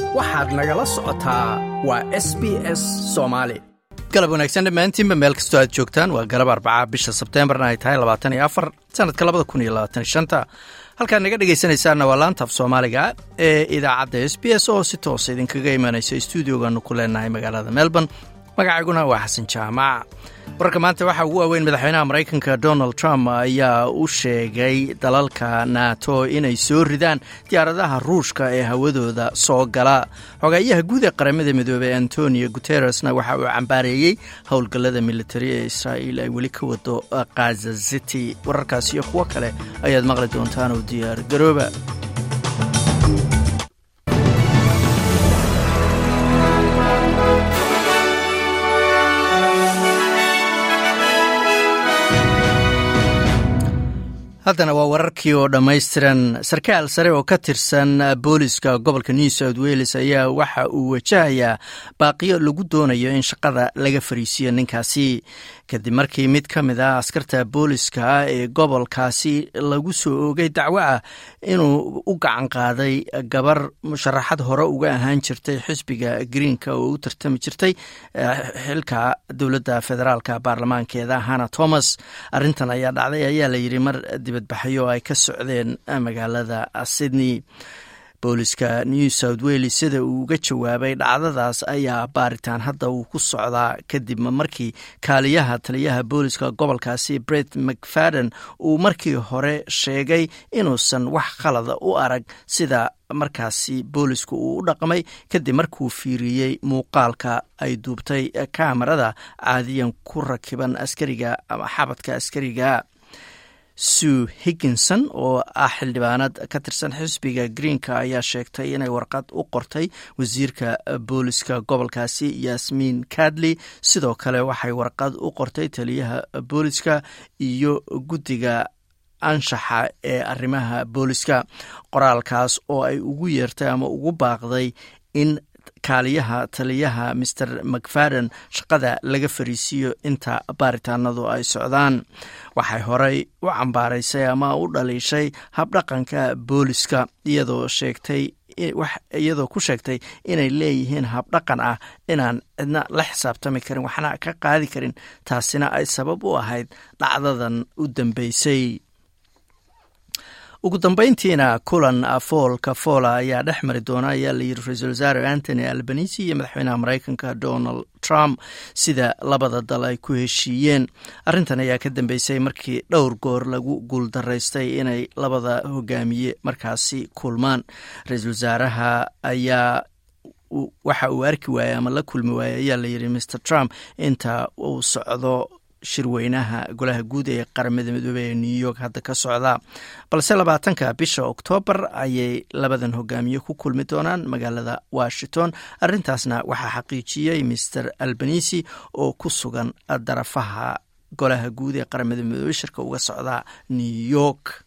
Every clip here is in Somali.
waxaad nagala socotaa waa s b s soomaali galab wanaagsan dhammaantiinba meel kastoo aad joogtaan waa galab arbaca bisha sebteembarna ay tahay labaatan iyo afar sanadka labada kun iyo labaatan shanta halkaad naga dhegaysanaysaanna waa laanta af soomaaliga ee idaacadda s b s oo si toosa idinkaga imanaysa stuudiogaanu ku leenahay magaalada melbourne magacayguna waa xasan jaamac wararka maanta waxaa ugu waaweyn madaxweynaha maraykanka donald trump ayaa u sheegay dalalka nato inay soo ridaan diyaaradaha ruushka ee hawadooda soo gala xogeeyaha guud ee qaramada midoobey antonio guteresna waxa uu cambaareeyey howlgallada militari ee israa'iil ay weli ka wado kaza city wararkaas iyo kuwo kale ayaad maqli doontaan oo diyaar garooba haddana waa wararkii oo dhammaystiran sarkaal sare oo ka tirsan booliska gobolka new south wales ayaa waxa uu wajahayaa baaqiyo lagu doonayo in shaqada laga fariisiyo ninkaasi kadib markii mid ka mid ah askarta booliska ee gobolkaasi lagu soo oogay dacwo ah inuu u gacan qaaday gabar musharaxad hore uga ahaan jirtay xisbiga greenka oo u tartami jirtay xilka dowladda federaalka baarlamaankeeda hana thomas arintan ayaa dhacday ayaa layidhi mar dibadbaxyo ay ka socdeen magaalada sydney booliska new south wales sida uu uga jawaabay dhacdadaas ayaa baaritaan hadda uu ku socdaa kadib markii kaaliyaha taliyaha booliska gobolkaasi bret mcfadden uu markii hore sheegay inuusan wax khalada u arag sida markaasi boolisku uu u dhaqmay kadib markuu fiiriyey muuqaalka ay duubtay kamarada caadiyan ku rakiban askariga ama xabadka askariga sue higginson oo ah xildhibaanad ka tirsan xisbiga greenka ayaa sheegtay inay warqad u qortay wasiirka booliska gobolkaasi yasmiin kadley sidoo kale waxay warqad u qortay taliyaha booliska iyo guddiga anshaxa ee arrimaha booliska qoraalkaas oo ay ugu yeertay ama ugu baaqday in kaaliyaha taliyaha master macfadden shaqada laga fariisiiyo inta baaritaanadu ay socdaan waxay horey u cambaaraysay ama u dhaliishay habdhaqanka booliska iyadoo sheegtay iyadoo ku sheegtay inay leeyihiin habdhaqan ah inaan cidna la xisaabtami karin waxna ka qaadi karin taasina ay sabab u ahayd dhacdadan u dambeysay ugu dambeyntiina kulan foolka foola ayaa dhex mari doona ayaa layidhi ra-iisul wasaare antony albanisi iyo madaxweynaha maraykanka donald trump sida labada dal ay ku heshiiyeen arrintan ayaa ka dambeysay markii dhowr goor lagu guuldaraystay inay labada hogaamiye markaasi kulmaan ra-iisul wasaaraha ayaa waxa uu arki waayey ama la kulmi waayey ayaa layidhi mr trump inta uu socdo shirweynaha golaha guud ee qaramada midoobey ee new york hadda ka socda balse labaatanka bisha oktoobar ayay labadan hogaamiye ku kulmi doonaan magaalada washington arrintaasna waxaa xaqiijiyey master albanisi oo ku sugan darafaha golaha guud ee qaramada midoobey shirka uga socda new york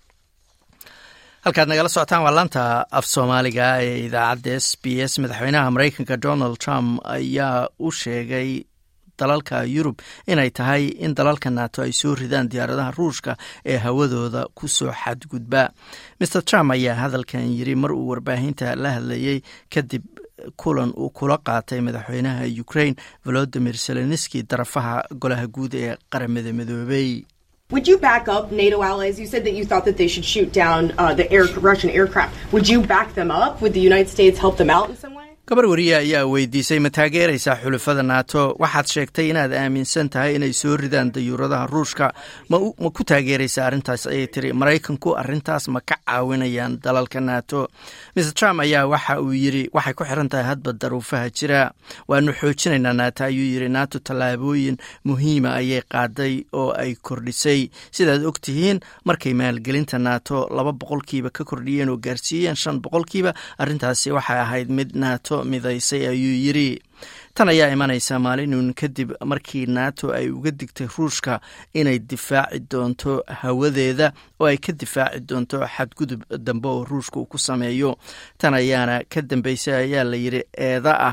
halkaad nagala socotaan waa laanta af soomaaliga ee idaacadda s b s madaxweynaha maraykanka donald trump ayaa u sheegay dalalka yurub inay tahay in dalalka nato ay soo ridaan diyaaradaha ruushka ee hawadooda ku soo xadgudba master trump ayaa hadalkan yiri mar uu warbaahinta la hadlayey kadib kulan uu kula qaatay madaxweynaha ukraine volodimir zelenski darafaha golaha guud ee qaramada midoobey Would you back up NATO allies? You said that you thought that they should shoot down uh, the air, Russian aircraft. Would you back them up? Would the United States help them out in some way? gabar wariye ayaa weydiisay ma taageeraysaa xulafada nato waxaad sheegtay inaad aaminsan tahay inay soo ridaan dayuuradaha ruushka ma ku taageeraysaa arrintaas ayay tiri maraykanku arrintaas ma ka caawinayaan dalalka nato mr trump ayaa waxa uu yiri waxay ku xiran tahay hadba daruufaha jira waanu xoojinaynaa nato ayuu yiri nato tallaabooyin muhiima ayay qaaday oo ay kordhisay sidaad og tihiin markay maalgelinta nato laba boqolkiiba ka kordhiyeen oo gaarsiiyeen shan boqolkiiba arrintaasi waxay ahayd mid nato midaysay ayuu yiri tan ayaa imanaysa maalinun kadib markii nato ay uga digtay ruushka inay difaaci doonto hawadeeda oo ay ka difaaci doonto xadgudub dambe oo ruushka uu ku sameeyo tan ayaana ka dambeysay ayaa layidhi eeda ah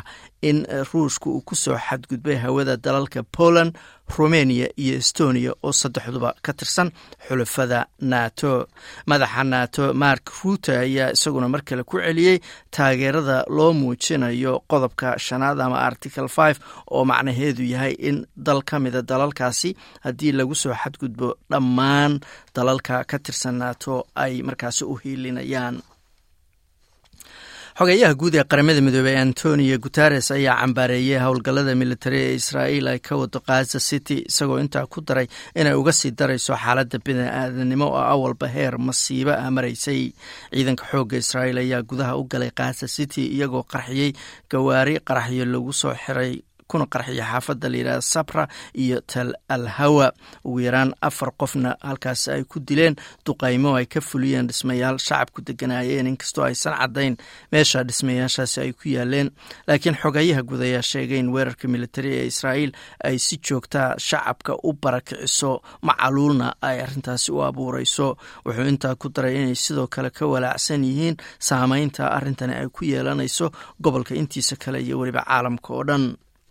in ruushka uu ku soo xadgudbay hawada dalalka poland rumeniya iyo estonia oo saddexduba ka tirsan xulafada nato madaxa nato mark ruute ayaa isaguna mar kale ku celiyey taageerada loo muujinayo qodobka shanaad ama article five oo macnaheedu yahay in dal ka mida dalalkaasi haddii lagu soo xadgudbo dhammaan dalalka ka tirsan nato ay markaasi u hiilinayaan xogeeyaha guud ee qaramada midoobey antonio guteres ayaa cambaareeyey howlgallada militari ee israa'iil ay ka wado khaza city isagoo intaa ku daray inay uga sii darayso xaaladda bini-aadanimo oo awalba heer masiibo ah maraysay ciidanka xoogga israa'iil ayaa gudaha u galay khaza city iyagoo qarxiyey gawaari qaraxyo lagu soo xiray kuna qarxiya xaafadda layidhaha sabra iyo tal al hawa ugu yaraan afar qofna halkaas ay ku dileen duqaymo ay ka fuliyeen dhismayaal shacabku deganaayeen inkastoo aysan caddayn meesha dhismayaashaasi ay ku yaaleen laakiin xogayaha guud ayaa sheegay in weerarka militari ee israa'iil ay si joogtaa shacabka u barakiciso macaluulna ay arrintaasi u abuureyso wuxuu intaa ku daray inay sidoo kale ka walaacsan yihiin saameynta arrintani ay ku yeelanayso gobolka intiisa kale iyo weliba caalamka oo dhan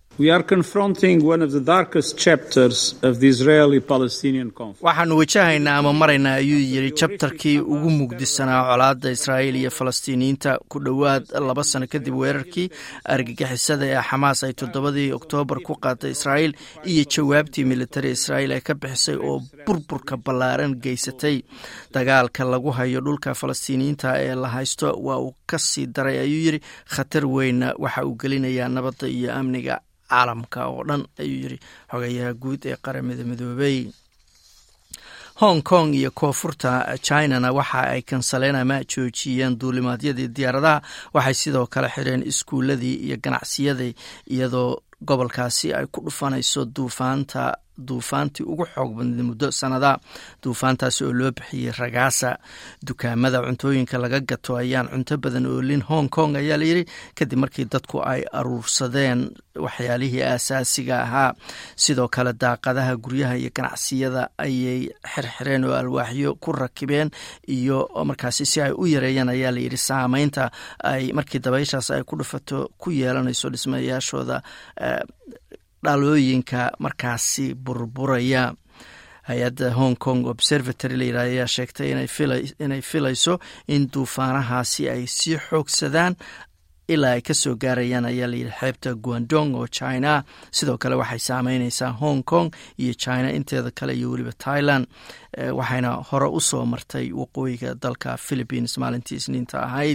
waxaanu wajahaynaa ama maraynaa ayuu yidhi jabtarkii ugu mugdisanaa colaadda israa'iil iyo falastiiniyiinta ku dhowaad laba sano kadib weerarkii argagixisada ee xamaas ay toddobadii oktoobar ku qaaday israa'iil iyo jawaabtii militari israa'iil ay ka bixisay oo burburka ballaaran geysatay dagaalka lagu hayo dhulka falastiiniyiinta ee la haysto waa uu ka sii daray ayuu yidhi khatar weynna waxa uu gelinayaa nabadda iyo amniga caalamka oo dhan ayuu yidhi xogayaha guud ee qaramada midoobey hong kong iyo koonfurta chinana waxa ay kansaleen ama joojiyeen duulimaadyadii diyaaradaha waxay sidoo kale xireen iskuuladii iyo ganacsiyadii iyadoo gobolkaasi ay ku dhufanayso duufaanta duufaantii ugu xoog badneed muddo sanada duufaantaasi oo loo bixiyey ragaasa dukaamada cuntooyinka laga gato ayaan cunto badan oolin hong kong ayaa layidhi kadib markii dadku ay aruursadeen waxyaalihii aasaasiga ahaa sidoo kale daaqadaha guryaha iyo ganacsiyada ayay xirxireen oo alwaaxyo ku rakibeen iyo markaasi si ay u yareeyaan ayaa layidhi saameynta ay markii dabayshaas ay ku dhufato ku yeelanayso dhismayaashooda dhalooyinka markaasi burburaya hay-adda hong kong observatory layidhah ayaa sheegtay inay filayso in duufaanahaasi ay sii xoogsadaan ilaa ay ka soo gaarayaan ayaa layidhi xeebta guandong oo china sidoo kale waxay saameyneysaa hong kong iyo china inteeda kale iyo weliba thailand waxayna hore u soo martay waqooyiga dalka philippines maalintii isniinta ahayd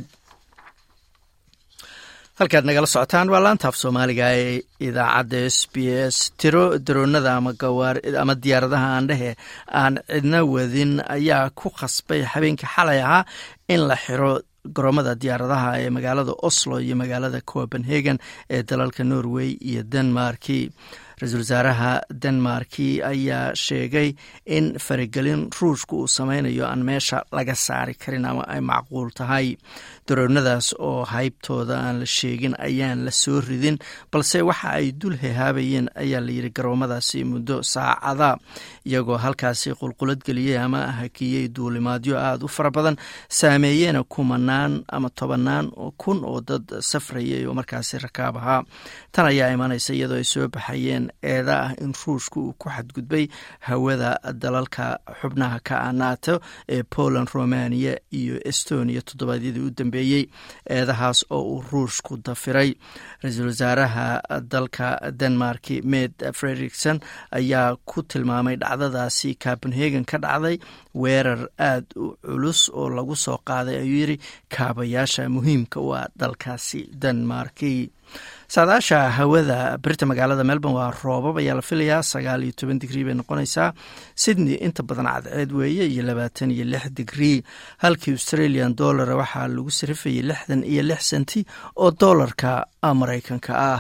halkaad nagala socotaan waa laantaaf soomaaliga ee idaacadda s b s tiro daroonada ama diyaaradaha aandhehe aan cidna wadin ayaa ku khasbay habeenkii xalay ahaa in la xiro garoomada diyaaradaha ee magaalada oslo iyo magaalada copenhagen ee dalalka norway iyo denmarki ra-iisul wasaaraha denmarki ayaa sheegay in faragelin ruushka uu sameynayo aan meesha laga saari karin ama ay macquul tahay daroonadaas oo haybtooda aan la sheegin ayaan la soo ridin balse waxa ay dul hehaabayeen ayaa layidhi garoomadaasi muddo saacada iyagoo halkaasi qulqulad geliyey ama hakiyey duulimaadyo aada u fara badan saameeyena kumanaan ama tobanaan kun oo dad safrayay oo markaasi rakaab ahaa tan ayaa imanaysa iyadoo ay soo baxayeen eeda ah in ruushka uu ku xadgudbay hawada dalalka xubnaha ka ah nato ee poland romania iyo estonia toddobaadyadii u dambeeyey eedahaas oo uu ruushku dafiray ra-iisul wasaaraha dalka denmark med frederikson ayaa ku tilmaamay dhacdadaasi copenhagen ka dhacday weerar aada u culus oo lagu soo qaaday ayuu yidhi kaabayaasha muhiimka u ah dalkaasi denmarki saadaasha hawada birta magaalada melbourne waa roobab ayaa la filayaa sagaal iyo toban digrii bay noqonaysaa sydney inta badan cadceed weeye iyo labaatan iyo lix digrii halkii australian dollara waxaa lagu sarifayay lixdan iyo lix senti oo doolarka maraykanka ah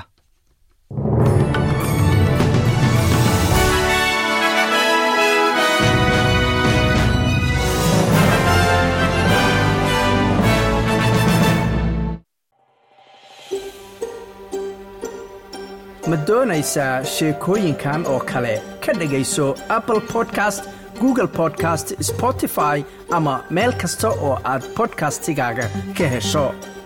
ma doonaysaa sheekooyinkan oo kale ka dhegayso apple podcast google podcast spotify ama meel kasta oo aad bodkastigaaga ka hesho